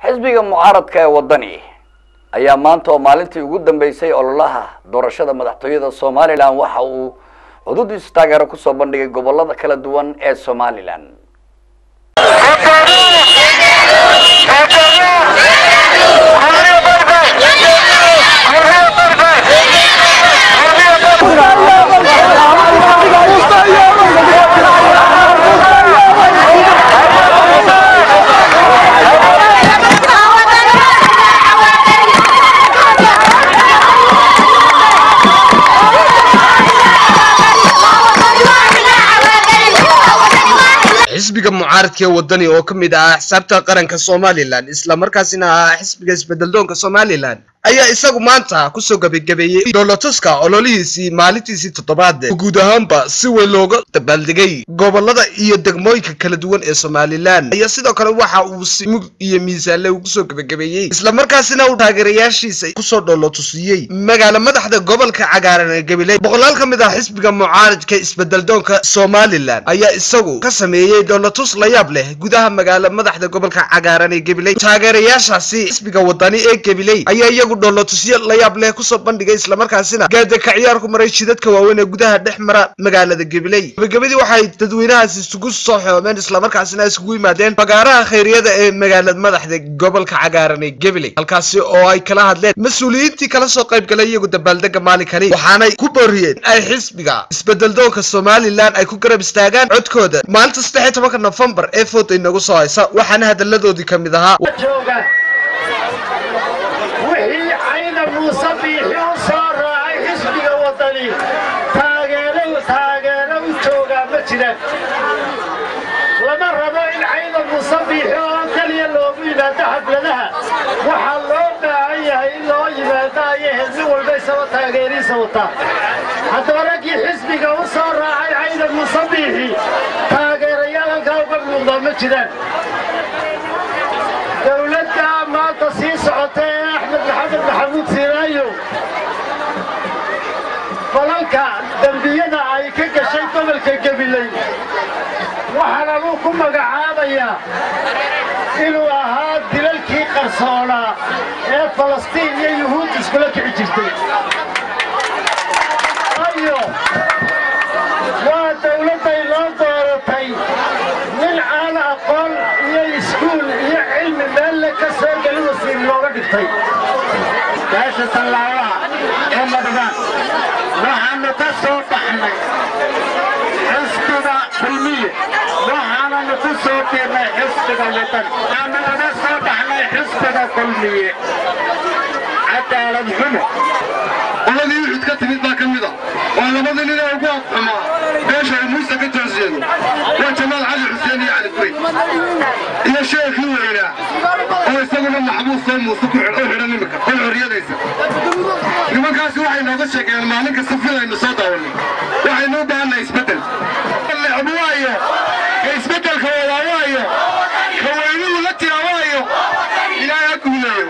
xisbiga mucaaradka ee waddani ayaa maanta oo maalintii ugu dambeysay ololaha doorashada madaxtooyada somalilan waxa uu xuduudiisa taageero kusoo bandhigay gobolada kala duwan ee somalilan xisbiga mucaaradka ee wadani oo ka mid ah axsaabta qaranka somalilan islamarkaasina ah xisbiga isbedeldoonka somalilan ayaa isagu maanta kusoo gebagabeeyey dhoolotuska ololihiisii maalintiisii toddobaad guud ahaanba si weyn looga dabaaldegay gobolada iyo degmooyinka kala duwan ee somalilan ayaa sidoo kale waxa uu si mug iyo miisaanle uu kusoo gebagabeeyey islamarkaasina uu taageerayaashiisa kusoo dhoolotusiyey magaala madaxda gobolka cagaaran ee gabiley boqolaal ka mid ah xisbiga mucaaradka isbedeldoonka somalilan ayaa isagu ka sameeyey dhoolotus la yaab leh gudaha magaala madaxda gobolka cagaaran ee gabiley taageerayaashaasi xisbiga wadani ee gabiley ayaa iyagu dhoolotusyo la yaab leh kusoo bandhigay islamarkaasina gaadaka ciyaar ku maray jidadka waaweyn ee gudaha dhex mara magaalada gabiley gabagabadii waxay dadweynahaasi isugu soo xoomeen islamarkaasina isugu yimaadeen fagaaraha khayriyada ee magaalada madaxda gobolka cagaaran ee gabiley halkaasi oo ay kala hadleen mas-uuliyiintii kala soo qayb galay iyagu dabaaldega maalinkani waxaanay ku booriyeen ay xisbiga isbedeldoonka somalilan ay ku garab istaagaan codkooda maalinta saddex iyo tobanka nofembar ee fooda inagu soo haysa waxaana hadalladoodii ka mid ahaa wixii cayna muuse biixi u soo raacay xisbiga waddani taageero taageero u joogaa ma jiraan lama rabo in cayna muuse biixi oo keliya loogu yimaado xafladaha waxaa loo baahan yahay in loo yimaado ayay hedmi walba isaba taageeriisa wataa haddaba raggii xisbiga u soo raacay cayna muuse biixi taageerayaal halkaa uga muuqdaa ma jiraan dowladda maanta sii socota ee axmed maxamed maxamuud siiraayo falalka dembiyada ay ka gashay gobolka gabiley waxaana luu ku magacaabayaa inuu ahaa dilalkii qarsoonaa ee falastiin iyo yuhuud iskula kici jirtay ayo waa dowladday loo dooratay nin aan aqoon iyo iskuul iyo cilmi meelle ka soo geli wasiir looga dhigtay beesha tallaabaha ee madhibaan waxaanu ka soo baxnay xisbiga kulmiye waxaananu ku soo biirnay xisbiga wadan waxaanu uga soo baxnay xisbiga kulmiye cadaalad xumo qoladii uxud ka timid baa ka mid a waa labada nin ee ugu afxumaa beesha uu muuse ka toosyeedo waa jamaal cali xuseen iyo cali guri iyo sheekii weynaa oo isaguna maxbuus soo muuse ku u xidhan imika oo xorriyadaysa nimankaasi waxay nooga sheegeen maalin kasta filaynu soo daawannay waxaynu u baahannahay isbeddel lecbu waayo ka isbeddelka wadaa waayo ka weynuhu la tira waayo ilaahay ha guuleeyo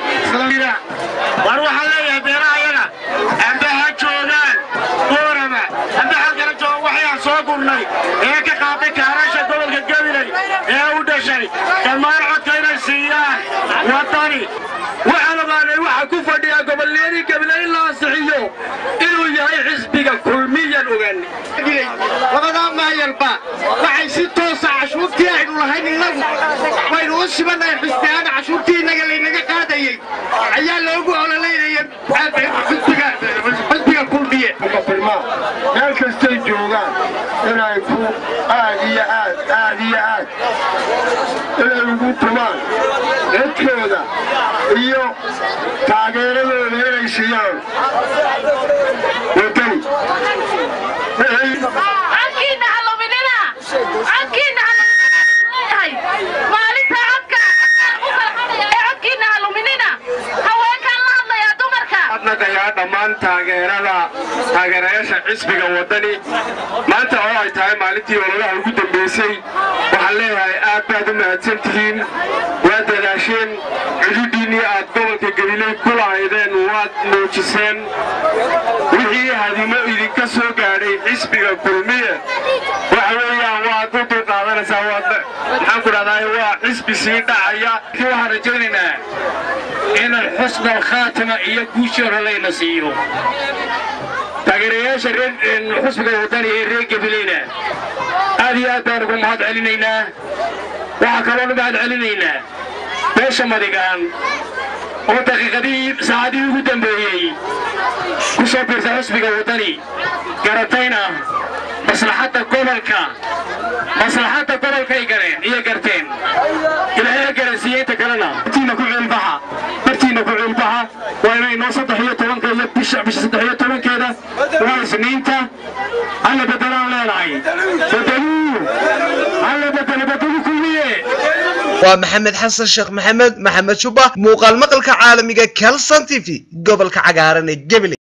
war waxaan leeyahay beeraha yaga amba ha joogaan boorama amba halkala jooga waxayaan soo gurnay ee ka qaaday kaarasha gobolka gabiley ee u dhashay dhammaan codka inay siiyaan waddani waxaan ogaanay waxa ku fadhiyaa gobolniyadii gabiley in la ansixiyo inuu yahay xisbiga kulmiyan ogaanay labadaa maayalba waxay si toosa cashuurtii aynu lahayn innagu waynu u sibannahay xisbiyaana cashuurtii innaga laynaga qaadayey ayaa loogu ololeynaya xisbiga kulmiye meel kastay joogaan inay ku aad iyo aad aad iyo aad inay ugu tumaan codkooda iyo taageeradooda inay siiyaan wadani codkiina ha luminina codkiina ha lumininayahay maalinta codka u farxanaya ee codkiina ha luminina haweenkaan la hadlayaa dumarka adnagayaa dhammaan taageerada taageerayaasha xisbiga waddani maanta oo ay tahay maalintii ololaha ugu dambaysay waxaan leeyahay aad baad u mahadsan tihiin waad dadaasheen cududhiinnii aad gobolka gabiley ku lahaydeen waad muujiseen wixii hadimo idinka soo gaadhay xisbiga kulmiye waxa weeyaan waad u dulqaadanaysaa waad maxaan ku idhahdaa waa xisbi sii dhacaya waxaan rajaynaynaa inaan xusna alkhaatima iyo guushii hore layna siiyo taageerayaasha reer xusbiga wadani ee reer gabileyna aad iyo aad baan ugu mahad celinaynaa waxaa kaloonu mahad celinaynaa beesha madigaan oo daqiiqadihii saacadihii ugu dambeeyey ku soo biirta xusbiga wadani garatayna maslaxadda gobolka maslaxadda gobolkay galeen iyo garteen ilaahay garansiiyey inta kalena bartiina ku ciilbaxa bartiina ku ciilbaxa waa inay noo saddex iyo tobanka iyo bisha bisha saddex iyo tobankeeda waa isniinta alla bedelaan leenahay bedeluu alla bedelo bedelu kulmiye waa maxamed xasan sheekh maxamed maxamed shuba muuqaal maqalka caalamiga kelson t v gobolka cagaaran ee gebele